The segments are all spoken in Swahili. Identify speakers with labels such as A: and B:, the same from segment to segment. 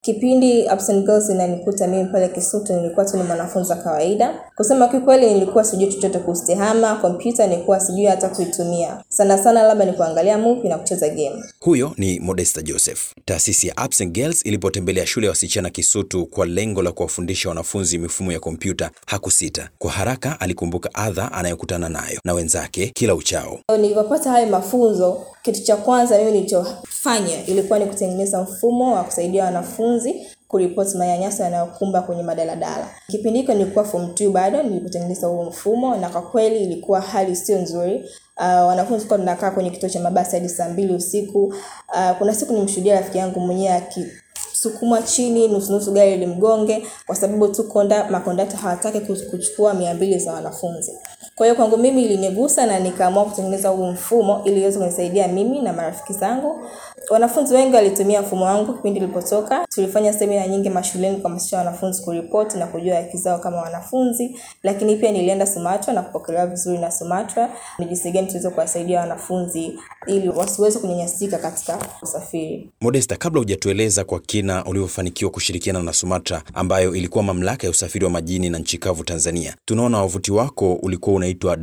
A: Kipindi Ups and Girls inanikuta mimi pale Kisutu nilikuwa tu ni mwanafunzi wa kawaida. Kusema kikweli nilikuwa sijui chochote kuhusu tehama, kompyuta nilikuwa sijui hata kuitumia. Sana sana labda ni kuangalia movie na kucheza game.
B: Huyo ni Modesta Joseph. Taasisi ya Ups and Girls ilipotembelea shule ya wasichana Kisutu kwa lengo la kuwafundisha wanafunzi mifumo ya kompyuta, hakusita. Kwa haraka alikumbuka adha anayokutana nayo na wenzake kila uchao.
A: Nilipopata hayo mafunzo, kitu cha kwanza mimi nilichofanya ilikuwa ni kutengeneza mfumo wa kusaidia wanafunzi kuripoti manyanyaso yanayokumba kwenye madaladala. Kipindi hicho nilikuwa form 2 bado nilipotengeneza huo mfumo, na kwa kweli ilikuwa hali sio nzuri. Uh, wanafunzi kwa tunakaa kwenye kituo cha mabasi hadi saa mbili usiku. Uh, kuna siku nimshuhudia rafiki yangu mwenyewe akisukumwa chini nusu nusu gari limgonge kwa sababu tu konda makondakta hawataki kuchukua mia mbili za wanafunzi. Kwa hiyo kwangu mimi ilinigusa na nikaamua kutengeneza huu mfumo ili iweze kunisaidia mimi na marafiki zangu. Wanafunzi wengi walitumia mfumo wangu kipindi nilipotoka. Tulifanya semina nyingi mashuleni kuhamasisha wanafunzi kuripoti na kujua haki zao kama wanafunzi, lakini pia nilienda Sumatra na kupokelewa vizuri na Sumatra. Ni jinsi gani tuweze kuwasaidia wanafunzi ili wasiweze kunyanyasika katika usafiri.
B: Modesta, kabla hujatueleza kwa kina ulivyofanikiwa kushirikiana na Sumatra ambayo ilikuwa mamlaka ya usafiri wa majini na nchi kavu Tanzania, tunaona wavuti wako ulikuwa unaitwa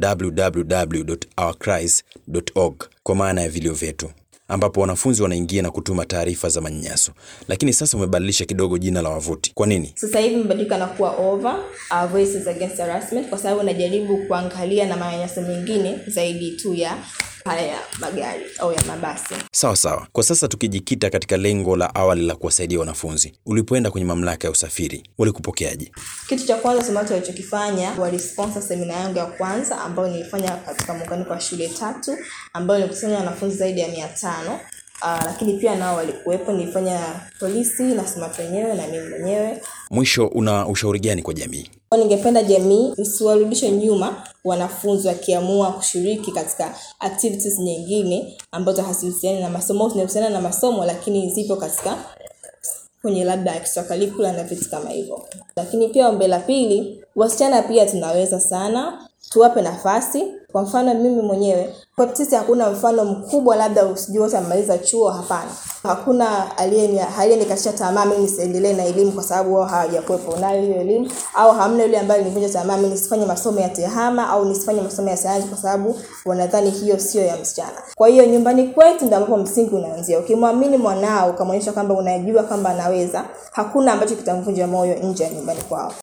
B: www.ourcries.org kwa maana ya vilio vyetu ambapo wanafunzi wanaingia na kutuma taarifa za manyanyaso, lakini sasa umebadilisha kidogo jina la wavuti. Kwa nini?
A: Sasa hivi imebadilika na kuwa over uh, Voices Against Harassment, kwa sababu najaribu kuangalia na manyanyaso mengine zaidi tu ya haya ya magari au ya mabasi.
B: Sawa sawa. Kwa sasa tukijikita katika lengo la awali la kuwasaidia wanafunzi, ulipoenda kwenye mamlaka ya usafiri walikupokeaje?
A: Kitu cha kwanza Sumatra walichokifanya walisponsor semina yangu ya kwanza ambayo nilifanya katika muunganiko wa shule tatu ambayo nilikusanya wanafunzi zaidi ya mia tano. Uh, lakini pia nao walikuwepo, nilifanya polisi na Sumatra wenyewe na mimi mwenyewe.
B: Mwisho, una ushauri gani kwa jamii?
A: Ningependa jamii isiwarudishe nyuma wanafunzi wakiamua kushiriki katika activities nyingine ambazo hazihusiani na masomo, zinahusiana na masomo lakini zipo katika kwenye labda extracurricular na vitu kama hivyo. Lakini pia ombi la pili, wasichana pia tunaweza sana, tuwape nafasi. Kwa mfano mimi mwenyewe kwa sisi hakuna mfano mkubwa labda usijui wote amemaliza chuo, hapana. Hakuna aliyenikatisha tamaa mimi nisiendelee na elimu kwa sababu wao hawajakuwepo nayo hiyo elimu, au hamna yule ambaye nivunja tamaa mimi nisifanye masomo ya tehama au nisifanye masomo ya sayansi kwa sababu wanadhani hiyo sio ya msichana. Kwa hiyo nyumbani kwetu ndio ambapo msingi unaanzia. Ukimwamini mwanao ukamwonyesha kwamba unajua kwamba anaweza, hakuna ambacho kitamvunja moyo nje ya nyumbani kwao.